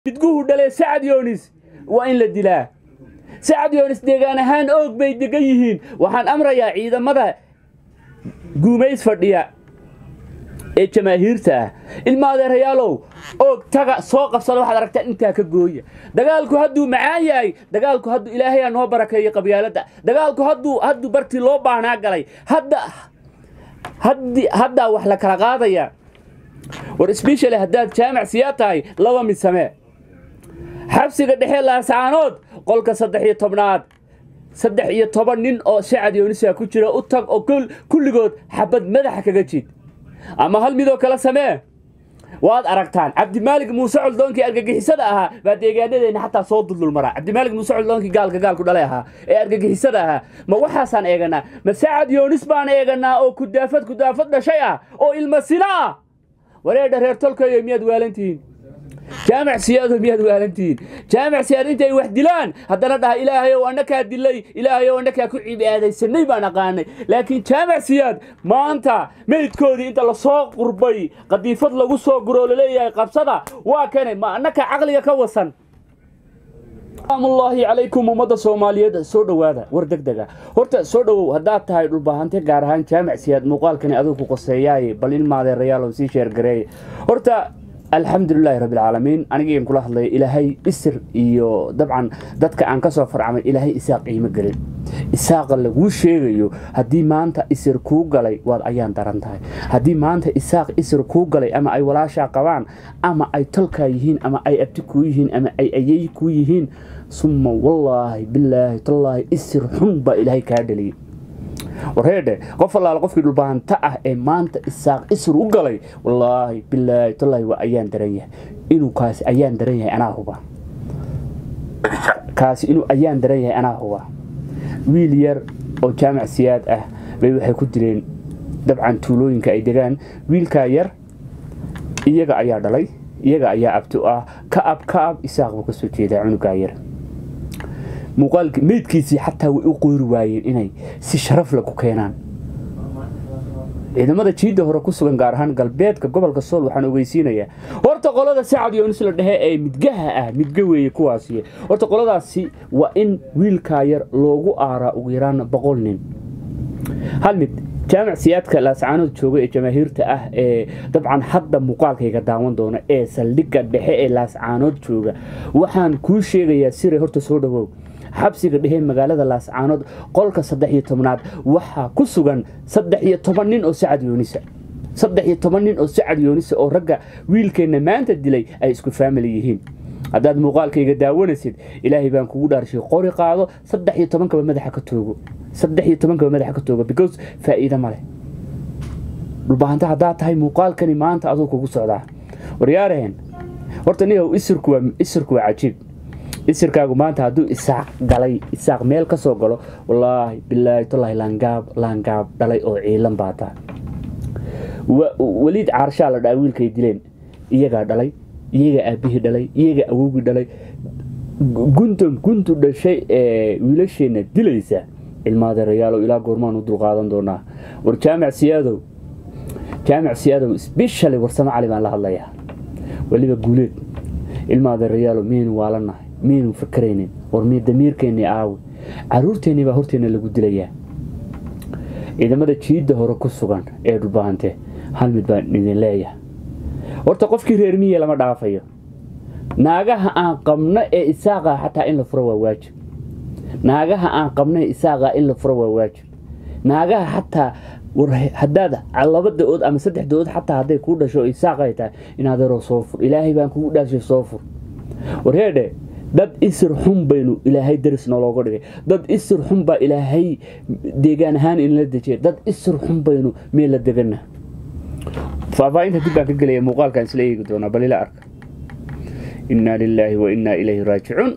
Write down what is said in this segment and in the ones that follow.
midguhu dhalee sacad yoonis waa in la dilaa sacad yoonis deegaan ahaan oog bay degan yihiin waxaan amrayaa ciidamada guumays fadhiya ee jamaahiirta ah ilma adeerayaalow oog taga soo qabsada waxaad aragtaa intaa ka gooya dagaalku hadduu macaan yahay dagaalku hadduu ilaahayaa noo barakeeyo qabyaaladda dagaalku hadduu hadduu bartii loo baahnaa galay hadda haddi haddaa wax la kala qaadaya war sbeshali haddaad jaamac siyaa tahay laba mid samee xabsiga dhexe laasaanood qolka saddex iyo tobnaad saddex iyo toban nin oo sacad yoonisa ku jira u tag oo kulligood xabad madaxa kaga jid ama hal midoo kale samee waad aragtaan cabdimaalig muuse coldoonkii argagixisada ahaa baa deegaanadeenna xataa soo duldulmara cabdimaalig muuse coldoonkii gaalka gaalku dhalay ahaa ee argagixisada ahaa ma waxaasaan eeganaa ma sacad yoonis baan eeganaa oo kudaafad kudaafad dhashay ah oo ilma sina ah wareedha reer tolkayo miyaad waalantihiin jaamac siyaado miyaad waalantihiin jaamac siyaad intay wax dilaan haddana dhaha ilaahayow annakaa dilay ilaahayow annakaa ku cibaadaysanay baan aqaanay laakiin jaamac siyaad maanta meydkoodii inta lasoo qurbay qadiifad lagu soo guroo laleeyahay qabsada waa kane ma annakaa caqliga ka wasan amullaahi calaykum ummadda soomaaliyeed soo dhowaada war deg dega horta soo dhowow haddaad tahay dhulbaahante gaar ahaan jaamac siyaad muuqaalkani adigu ku qoseeyaaye bal in maadeerayaalow sii sheergareeye horta alxamdulilaahi rabbilcaalamiin anigiin kula hadlaya ilaahay isir iyo dabcan dadka aan ka soo farcamay ilaahay isaaq qiimo gelin isaaqa laguu sheegayo haddii maanta isir kuu galay waad ayaan daran tahay haddii maanta isaaq isir kuu galay ama ay walaashaa qabaan ama ay tolkaa yihiin ama ay abti kuu yihiin ama ay ayey kuu yihiin summa wallaahi bilaahi tallaahi isir xun baa ilaahay kaa dhaliyey wareedhe qof allaala qofkii dhulbaanta ah ee maanta isaaq isir u galay wallaahi bilaahi tallaahi waa ayaan daran yahay inuu kaasi ayaan daran yahay anaa huba kaasi inuu ayaan daran yahay anaa huba wiil yar oo jaamac siyaad ah bay waxay ku dileen dabcan tuulooyinka ay degaan wiilkaa yar iyaga ayaa dhalay iyaga ayaa abti ah ka ab ka ab isaaq buu ka soo jeedaa cunugaa yar muuqaalki meydkiisii xataa way u qoori waayeen inay si sharaf la ku keenaan ciidamada jiidda hore ku sugan gaar ahaan galbeedka gobolka sool waxaan ogeysiinayaa horta qolada sacad yoonis la dhehe ee midgaha ah midga weeye kuwaasi horta qoladaasi waa in wiilkaa yar loogu aaraa ugu yaraan boqol nin hal mid jaamac siyaadka laascaanood jooga ee jamaahiirta ah ee dabcan hadda muuqaalkayga daawan doona ee saldhigga dhexe ee laascaanood jooga waxaan kuu sheegayaa siray horta soo dhawow xabsiga dhehe magaalada laascaanood qolka saddex iyo tobnaad waxaa ku sugan saddex iyo toban nin oo sacad yoonisa saddex iyo toban nin oo sacad yoonisa oo ragga wiilkeenna maanta dilay ay isku faamili yihiin haddaad muuqaalkayga daawanaysid ilaahay baan kugu dhaarshay qori qaado saddex iyo tobankaba madaxa ka toogo saddex iyo tobankaba madaxa ka toogo because faa'iido ma leh dhulbaahanta haddaad tahay muuqaalkani maanta aduu kugu socdaa waryaaraheen horta niyow isirku waa isirku waa cajiib isirkaagu maanta hadduu isaaq galay isaaq meel ka soo galo wallaahi bilaahi tallaahi laangaab laangaab dhalay oo ciilan baa taa weliid caarshaa la dhaa wiilkay dileen iyagaa dhalay iyagaa aabbihii dhalay iyagaa awowgii dhalay guntan guntu dhashay ee wiilasheenna dilaysa ilmaadeerayaalow ilaa goormaan u dulqaadan doonaa war jaamac siyaadow jaamac siyaadow sbeshali warsamo cali baan la hadlayaa weliba guuleed ilmaadeerayaalow miyaynu waalannahay miyaynu fakaraynin war miy damiirkeennii aawi caruurteennii baa horteenna lagu dilayaa ciidamada jiidda hore ku sugan ee dhulbaante hal mid baan idin leeyahay horta qofkii reer miye lama dhaafayo naagaha aan qabno ee isaaqa xataa in la furo waa waajib naagaha aan qabno ee isaaqa in la furo waa waajib naagaha xataa haddaad laba da-ood ama saddex da-ood xataa hadday kuu dhasho isaaqay tahay inaadeeroo soo fur ilaahay baan kugu dhaashay soo fur warheedhe dad isir xun baynu ilaahay daris noolooga dhigay dad isir xun baa ilaahay deegaan ahaan inla dejiyay dad isir xun baynu meel la degana faahfaahinta dib baan ka gelaya muuqaalkaan isla eegi doonaa bal ila arka innaa lilaahi wa innaa ilayhi raajicuun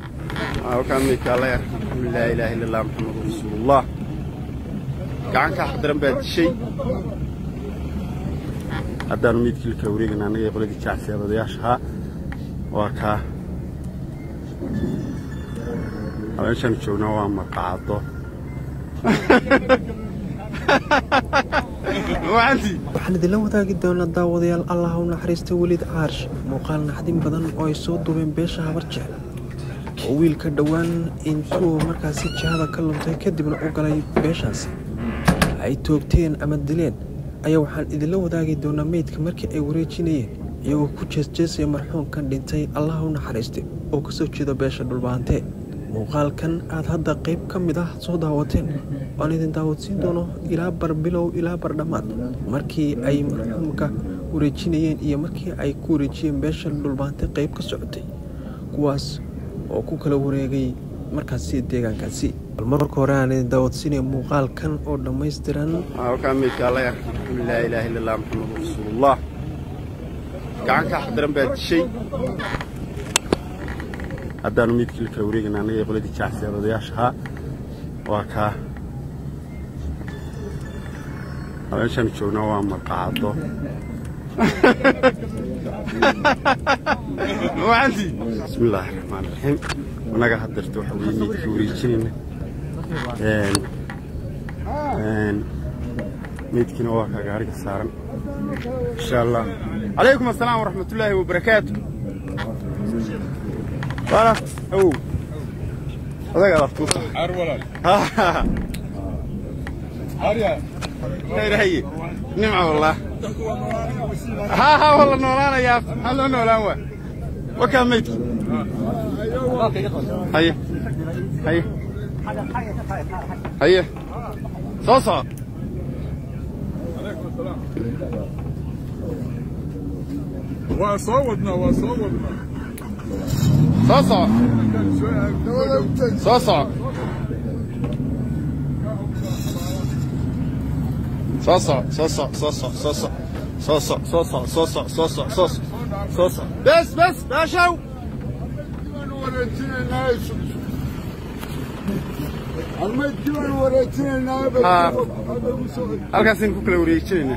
laa ilaaha illa allah maxamadu rasuulullah gacan ka xaqdaran baa dishay haddaanu meydkiilka wareegana annaga qoladii jacsiyaad odayaashahaa waa kaa meeshaan joognaa waa maqaado wacanti waxaan idinla wadaagi doonaa daawadayaal allah u naxariista welid caarsh muuqaal naxdin badan oo ay soo duubeen beesha habar jecel oo wiilka dhowaan intuu markaasi jihada ka luntay kadibna u galay beeshaasi ay toogteen ama dileen ayaa waxaan idinla wadaagi doonaa meydka markii ay wareejinayeen iyagoo ku jeesjeesaya marxuumkan dhintay allah u naxariistay oo ka soo jeeda beesha dhulbaantee muuqaalkan aad hadda qayb ka mid ah soo daawateen waan idin daawadsiin doono ilaa bar bilow ilaa bar dhammaad markii ay marxuumka wareejinayeen iyo markii ay ku wareejiyeen beesha dhulbaante qayb ka socotay kuwaas oo ku kala wareegay markaasi deegaankaasi bal marka hore aan idin daawadsiinaya muuqaalkan oo dhammaystiran halkaa meydka alla yar laa ilaaha illa allah maxamadu rasuulullah gacan ka xaqdaran baa dishay haddaanu meydkii la kala wareegayna annaga ee qoladii jacsiyaad odayaasha ahaa waa kaa meeshaanu joognaa waa maqaado wacanti bismi illaahi raxmaan raxiim annaga haddeerta waxa weeye meydkii wareejinayna meydkiina waa kaa gaariga saaran insha allah calaykum assalaam waraxmatullaahi wabarakaatu waana awow odaga adaftuuta khayr haye nimca wallah haa haa waa la noolaanayaa maxaa loo noolaan waa wakaa meydki haye haye haye soo soco waa soo wadnaa waa soo wadnaa soo soco soo soco soo soco soo soco soo soco soo soco soo soco soo soco soo soco soo soco soo soco soo soco bes bes baashaw halkaasaynu ku kala wareejinayna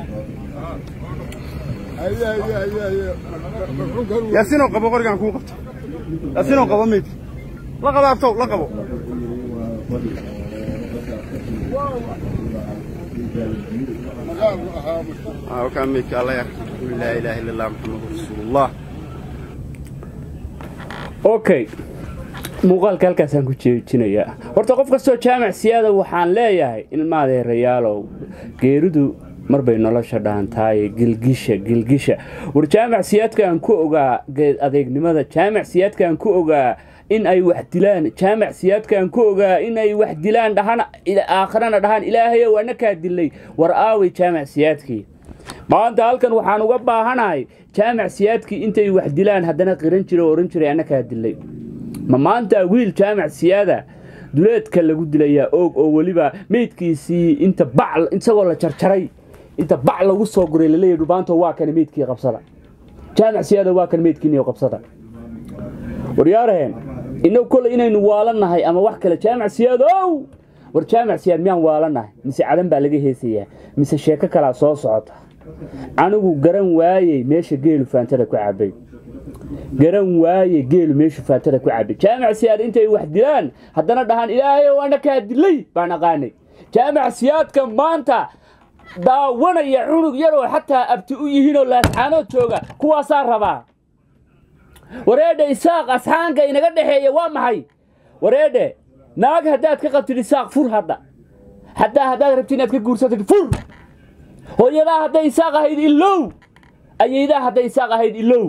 yaasiinoo qabo qorigaan kuu qabto yaasiinoo qabo meydka la qabo abtow la qabo halkaa meydka alla yar laa ilaaha illa allah maxamadu rasuulullah okay muuqaalka halkaasaan ku jeejinayaa horta qof kastoo jaamac siyaada waxaan leeyahay ilmaadeerayaalow geeridu marbay nolosha dhaantaaye gilgisha gilgisha war jaamac siyaadkaan ku ogaa geed adeegnimada jaamac siyaadkaan ku ogaa in ay wax dilaan jaamac siyaadkaan ku ogaa in ay wax dilaan dhahan aakhirana dhahaan ilaahayow annakaa dilay war aaway jaamac siyaadkii maanta halkan waxaan uga baahanahay jaamac siyaadkii intay wax dilaan haddana qiran jira oo ohan jiray annakaa dilay ma maanta wiil jaamac siyaada duleedka lagu dilayaa oog oo weliba meydkiisii inta bac isagoo la jarjaray inta bac lagu soo guray laleeyahy dhubaanto waa kan meydkii qabsada jaamac siyaada waa kan meydkiiniyo qabsada waryaaraheen innagu kolley inaynu waalannahay ama wax kale jaamac siyaadow war jaamac siyaad miyaan waalannahay mise cadan baa laga heesayaa mise sheeko kalaa soo socota anigu garan waayey meesha geelu faantada ku cabay garan waaye geelu meeshu faatada ku cabay jaamac siyaad intay wax dilaan haddana dhahaan ilaahayow annakaa dilay baan aqaanay jaamac siyaadka maanta daawanaya cunug yaroo xataa abti u yihiinoo laascaanood jooga kuwaasaa rabaa wareedhe isaaq asxaanka inaga dhexeeya waa maxay wareedhe naag haddaad ka qabtid isaaq fur hadda haddaa haddaad rabti inaad ka guursatid fur hooyadaa hadday isaaq ahayd ilow ayaydaa hadday isaaq ahayd ilow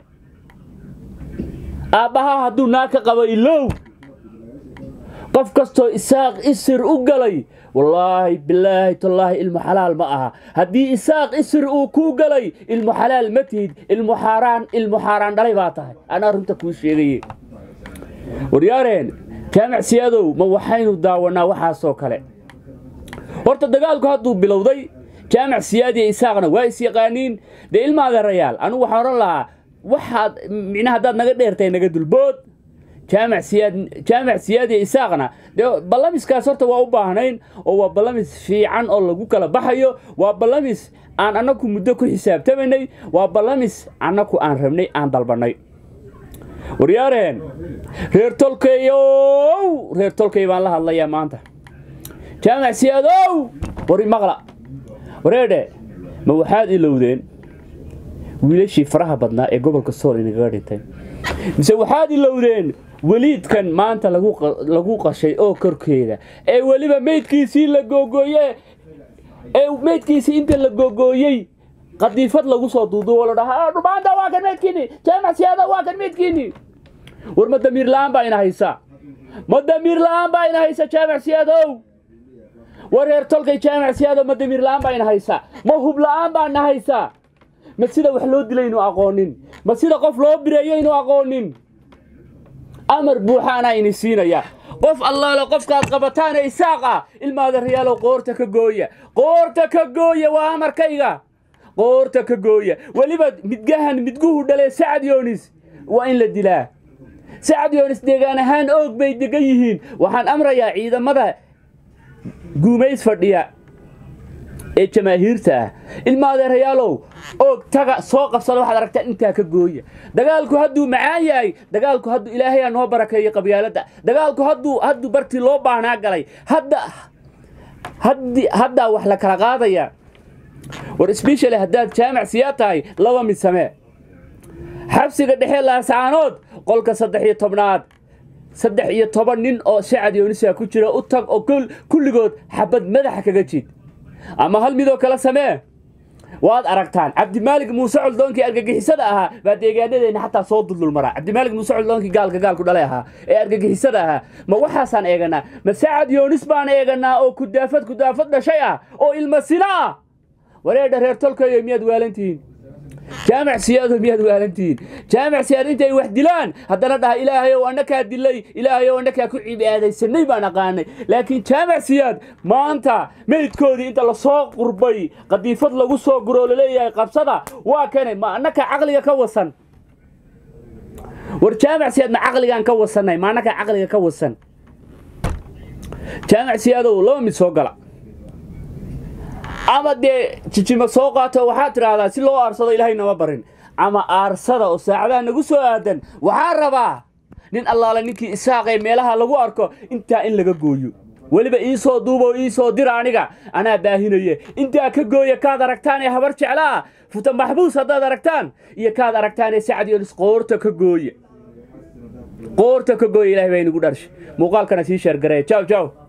aabbahaa hadduu naag ka qabo ilow qof kastoo isaaq isir u galay wallaahi bilaahi tallaahi ilmu xalaal ma aha haddii isaaq isir uu kuu galay ilmu xalaal ma tihid ilmu xaaraan ilmu xaaraan dhalay baa tahay anaa runta kuu sheegaye waryaareen jaamac siyaadow ma waxaynu daawannaa waxaasoo kale horta dagaalku hadduu bilowday jaamac siyaadiya isaaqna waa is yaqaaniin dee ilmaadeerayaal anugu waxaan odhan lahaa waxaad micnaha haddaad naga dheertahay naga dulbood jaamac siyaad jaamac siyaadiya isaaqna dee ballamiskaas horta waa u baahnayn oo waa ballamis fiican oo lagu kala baxayo waa ballamis aan annaku muddo ku xisaabtamaynay waa ballamis annaku aan rabnay aan dalbannay waryaareen reer tolkayow reer tolkay baan la hadlayaa maanta jaamac siyaadow wari maqla wareedhe ma waxaad ilowdeen wiilashii faraha badnaa ee gobolka sool inagaga dhintay mise waxaad ilowdeen weliidkan maanta lagu qashay oo korkeeda ee weliba meydkiisii la googooye ee meydkiisii inta la googooyey qadiifad lagu soo duuduubo la dhahaa dhumaanta waa kan meydkiini jaamac siyaada waa kan meydkiini war ma damiir la'aan baa ina haysa ma damiir la'aan baa ina haysa jaamac siyaadow war reer tolkay jaamac siyaadow ma damiir la'aan baa ina haysa ma hub la'aan baa ina haysa ma sida wax loo dilay inu aqoonin ma sida qof loo bireeyo inu aqoonin amar buuxaanaa ini siinaya qof allaale qofkaad qabataane isaaqa ilmaada rayaalow qoorta ka gooya qoorta ka gooya waa amarkayga qoorta ka gooya weliba midgahan midguhu dhalee sacad yoonis waa in la dilaa sacad yoonis deegaan ahaan oog bay degan yihiin waxaan amrayaa ciidamada guumays fadhiya ee jamaahiirta ah ilmaadeerayaalow oog taga soo qabsada waxaad aragtaa intaa ka gooya dagaalku hadduu macaan yahay dagaalku hadduu ilaahayaa noo barakeeyey qabyaaladda dagaalku hadduu hadduu bartii loo baahnaa galay hadda haddi haddaa wax la kala qaadaya war sbeshali haddaad jaamac siyaa tahay laba mid samee xabsiga dhexe laasaanood qolka saddex iyo tobnaad saddex iyo toban nin oo sacad yoonisa ku jira u tag oo kulligood xabad madaxa kaga jid ama hal midoo kale samee waad aragtaan cabdimaalig muuse coldoonkii argagixisada ahaa baa deegaanadeenna xataa soo duldulmaraa cabdimaalig muuse coldoonkii gaalka gaalku dhalay ahaa ee argagixisada ahaa ma waxaasaan eeganaa ma sacad yoonis baan eeganaa oo kudaafad kudaafad dhashay ah oo ilma sina ah wareedha reer tolkayo miyaad waalantihiin jaamac siyaado miyaad waalantihiin jaamac siyaad intay wax dilaan haddana dhaha ilaahayow annakaa dilay ilaahayow annakaa ku cibaadaysanay baan aqaanay laakiin jaamac siyaad maanta meydkoodii inta lasoo qurbay qadiifad lagu soo guroo laleeyahay qabsada waa kane ma annakaa caqliga ka wasan war jaamac siyaad ma caqligaan ka wasanay ma annakaa caqliga ka wasan jaamac siyaadow laba mid soo gala ama dee jijima soo qaato waxaad tidhaahdaa si loo aarsado ilaahay nama barin ama aarsada oo saacadaha nagu soo aadan waxaa rabaa nin allaale ninkii isaaqee meelaha lagu arko intaa in laga gooyo weliba ii soo duubo ii soo dira aniga anaa baahinaye intaa ka gooya kaad aragtaan ee habar jeclaa futa maxbuus haddaad aragtaan iyo kaad aragtaan ee sacad yonis qoorta ka gooya qoorta ka gooya ilahay baa inagu dharshay muuqaalkana sii sheergareeya jaw jaw